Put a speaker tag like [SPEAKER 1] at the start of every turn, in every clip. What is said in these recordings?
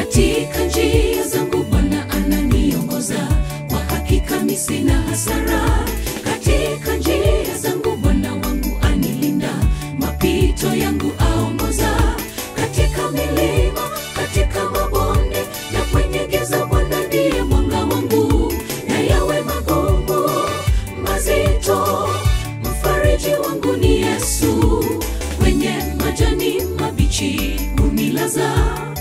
[SPEAKER 1] katika njia zangu Bwana ananiongoza, kwa hakika mi sina hasara. Katika njia zangu Bwana wangu anilinda, mapito yangu aongoza. Katika milima, katika mabonde na kwenye giza, Bwana ndiye mwanga wangu, na yawe magumu mazito, mfariji wangu ni Yesu. Kwenye majani mabichi hunilaza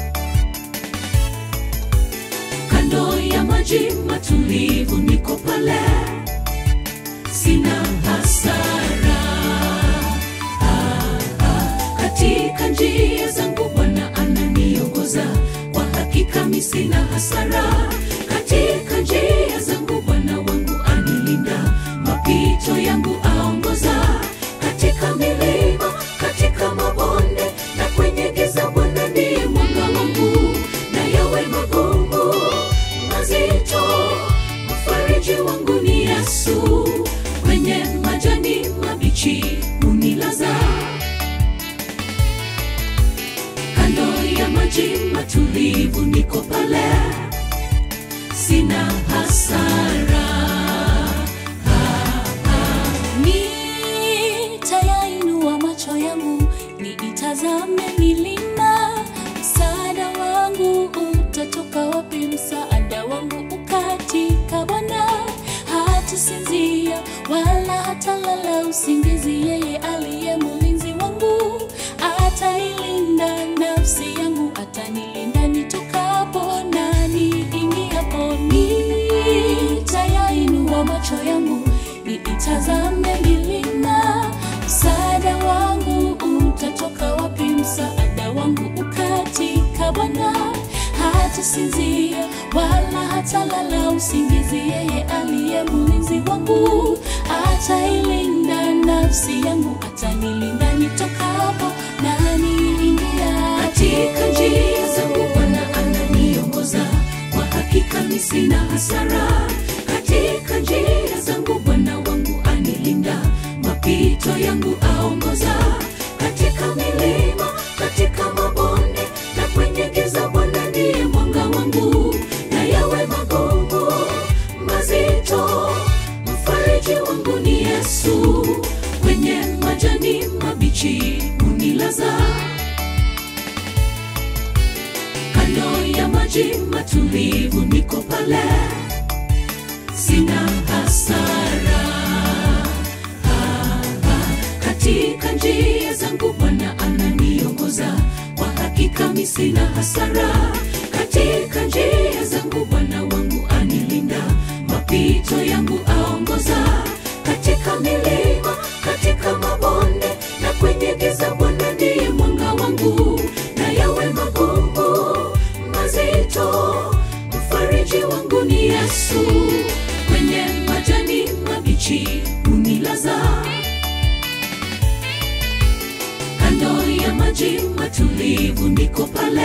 [SPEAKER 1] kando ya maji matulivu, niko pale, sina hasara. Ah, ah, katika njia zangu Bwana ananiongoza, kwa hakika mi sina hasara. Katika njia zangu Bwana wangu anilinda, mapito yangu aongoza. Katika milima, katika mabonde na kwenye giza, Bwana ndiye mwanga wangu, na yawe magumu mazito, mfariji wangu ni Yesu. Kwenye majani mabichi hunilaza, kando ya maji matulivu, niko pale, sina hasara.
[SPEAKER 2] Nitayainua macho yangu niitazame milima, msaada wangu utatoka wapi? Msaada wangu ukatika Bwana, hatasinzia wala hatalala usingizi. Yeye aliye mlinzi wangu atailinda nafsi yangu, atanilinda nitokapo na niingiapo. Nitayainua macho yangu niitazame milima, msaada wangu utatoka wapi? Msaada wangu ukatika Bwana, hatasinzia wala hatalala usingizi. Yeye aliye mlinzi wangu atailinda nafsi yangu, atanilinda nitokapo na niingia
[SPEAKER 1] katika njia zangu Bwana ananiongoza, kwa hakika mi sina hasara. Katika njia zangu Bwana wangu anilinda, mapito yangu aongoza. Katika milima, katika mabonde na kwenye giza, Bwana ndiye mwanga wangu, na yawe magumu mazito, mfariji wangu ni Yesu. Kwenye majani mabichi hunilaza kando ya maji matulivu, niko pale, sina hasara. Ah, ah, katika njia zangu Bwana ananiongoza, kwa hakika mi sina hasara. Katika njia zangu Bwana wangu anilinda, mapito yangu aongoza. Katika milima, katika mabonde na kwenye giza, Bwana ndiye mwanga wangu, na yawe magumu mazito, mfariji wangu ni Yesu. Kwenye majani mabichi hunilaza, kando ya maji matulivu, niko pale,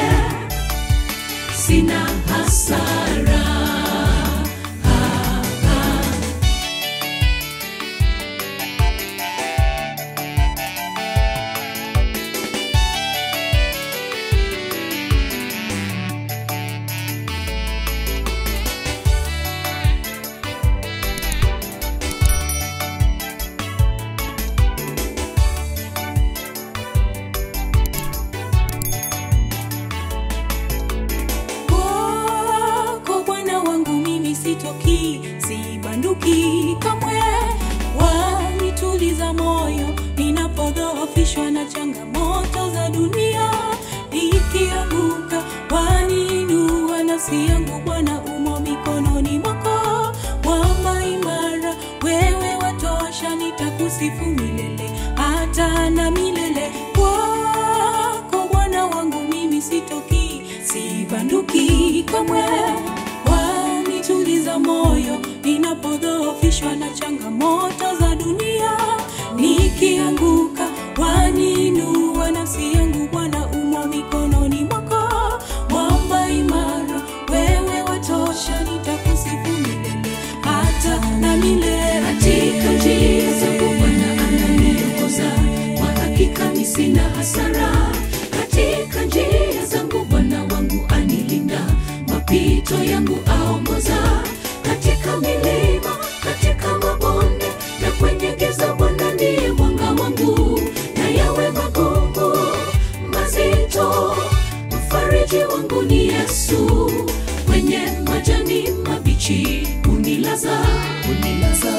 [SPEAKER 1] sina hasara. Ah, ah.
[SPEAKER 2] Kwako Bwana wangu mimi sitoki, sibanduki kamwe. Wanituliza moyo ninapodhoofishwa na changamoto za dunia. Nikianguka waniinua nafsi yangu, Bwana umo mikononi mwako. Mwamba imara, wewe watosha, nitakusifu milele hata na milele. Kwako Bwana wangu mimi sitoki, sibanduki kamwe. Wanituliza moyo ninapodhoofishwa na changamoto za dunia. Nikianguka waniinua nafsi yangu, Bwana umo mikononi mwako. Mwamba imara, wewe watosha, nitakusifu milele hata na milele.
[SPEAKER 1] katika njia zangu Bwana ananiongoza, kwa hakika mi sina hasara. Katika njia zangu Bwana wangu anilinda, wangu ni Yesu, kwenye majani mabichi unilaza, unilaza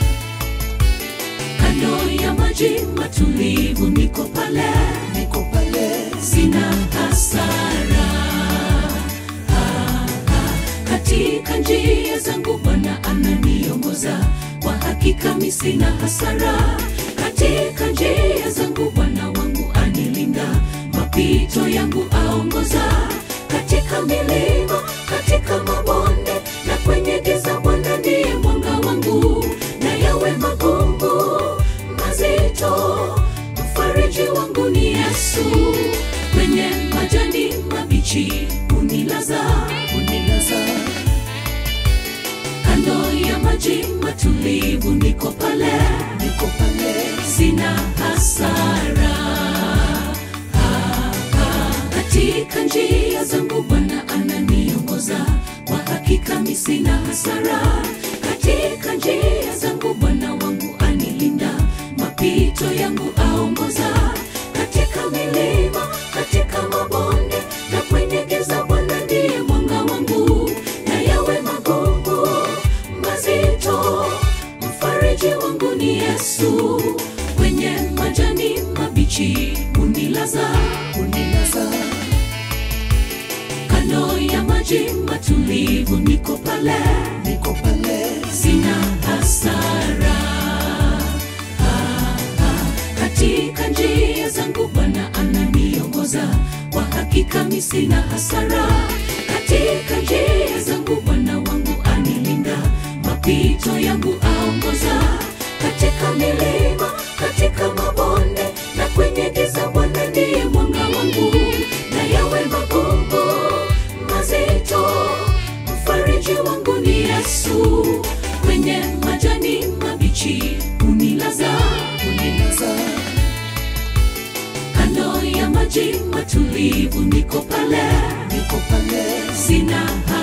[SPEAKER 1] kando ya maji matulivu, niko pale, niko pale, sina hasara Ah, ah, katika njia zangu Bwana ananiongoza, kwa hakika mi sina hasara. Katika njia zangu Bwana wangu anilinda, mapito yangu aongoza, katika milima, katika mabonde na kwenye giza, Bwana ndiye mwanga wangu, na yawe magumu mazito, mfariji wangu ni Yesu, kwenye majani mabichi unilaza, unilaza kando ya maji matulivu, niko pale, niko pale, sina hasara. Ah, ah, katika njia zangu Bwana ananiongoza, kwa hakika mi sina hasara. Katika njia zangu Bwana wangu anilinda, mapito yangu aongoza, katika milima, katika mabonde na kwenye giza, Bwana ndiye mwanga wangu, na yawe magumu mazito, mfariji wangu ni Yesu, kwenye majani mabichi unilaza, unilaza kando ya maji matulivu, niko pale, niko pale, sina hasara. Ah, ah, katika njia zangu Bwana ananiongoza, kwa hakika mi sina hasara. Katika njia zangu Bwana wangu anilinda, mapito yangu aongoza, katika milima, katika mabonde na kwenye giza, Bwana ndiye mwanga wangu, na yawe magumu mazito, mfariji wangu ni Yesu, kwenye majani mabichi unilaza, unilaza kando ya maji matulivu, niko pale, niko pale, sina